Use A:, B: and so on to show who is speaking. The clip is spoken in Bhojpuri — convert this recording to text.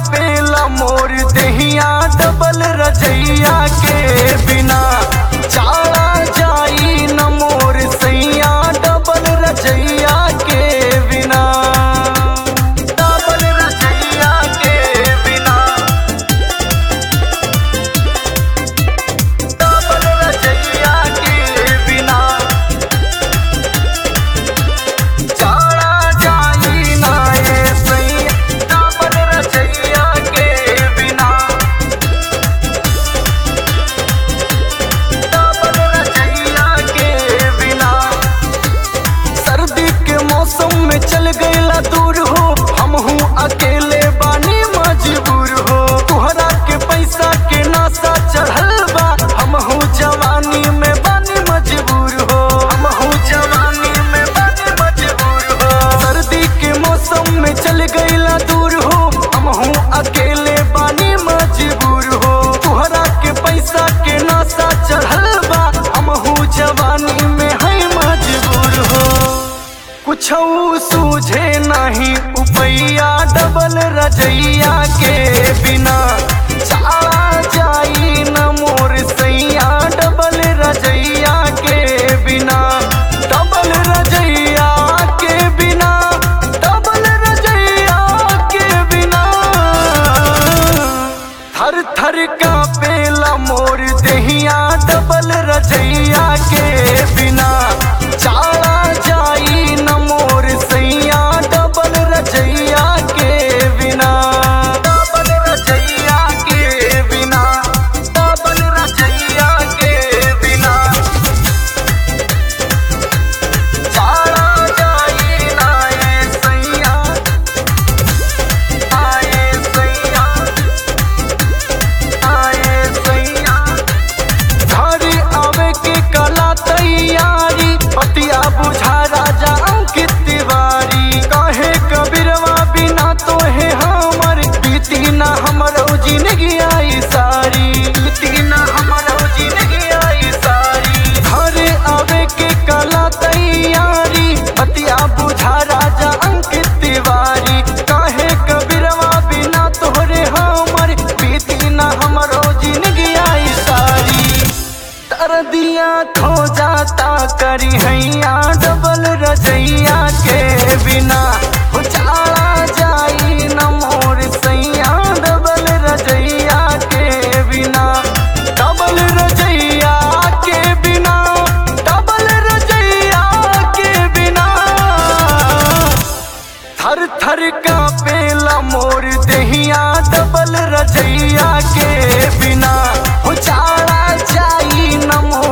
A: कापेला मोर देहिया डबल रजैया के बिना चारा जाई न मोर सैया डबल रजैया के बिना डबल रजैया के बिना डबल रजैया के बिना चारा जाई ना ये सैया डबल रजैया के बिना डबल रजैया के बिना सर्दी के मौसम में चल गईला दूर हो हम हूँ अकेले बानी मजबूर हो तुहरा के पैसा के नासा चढ़ल बा हम हूँ जवानी में बानी मजबूर हो हम हूँ जवानी में बानी मजबूर हो सर्दी के मौसम में चल गईला दूर हो हम हूँ अकेले बानी मजबूर हो तुहरा के पैसा के नासा चढ़ल बा हम हूँ जवानी में है मजबूर हो कुछ सूझे नहीं उपैया डबल रजैया के बिना चारा जाई न मोर सैया डबल रजैया के बिना डबल रजैया के बिना डबल रजैया के बिना थर थर का पेला मोर देहिया डबल रजैया के बिना चारा जाई न मोर सैया डबल रजैया के बिना डबल रजैया के बिना डबल रजैया के बिना चारा जाई ना ये सैया आए सैया आए सैया घरे आवे के कला तैयारी पतिया बुझा राजा अंकित तिवारी कहे कबीरवा बिना तो है हमर बीती ना हमरो जिंदगी आई सारी बीती ना हमरो जिंदगी आई सारी घरे आवे के कला तैयारी पतिया बुझा राजा अंकित तिवारी कहे कबीरवा बिना तोहरे हमर बीती ना हमरो जिंदगी आई सारी तर दिया खो जाता करी हैया डबल रजैया के बिना उचाला जाई न मोर सैया डबल रजैया के बिना डबल रजैया के बिना डबल रजैया के बिना थर थर का पेला मोर देहिया डबल रजैया के बिना उचाला जाई न मोर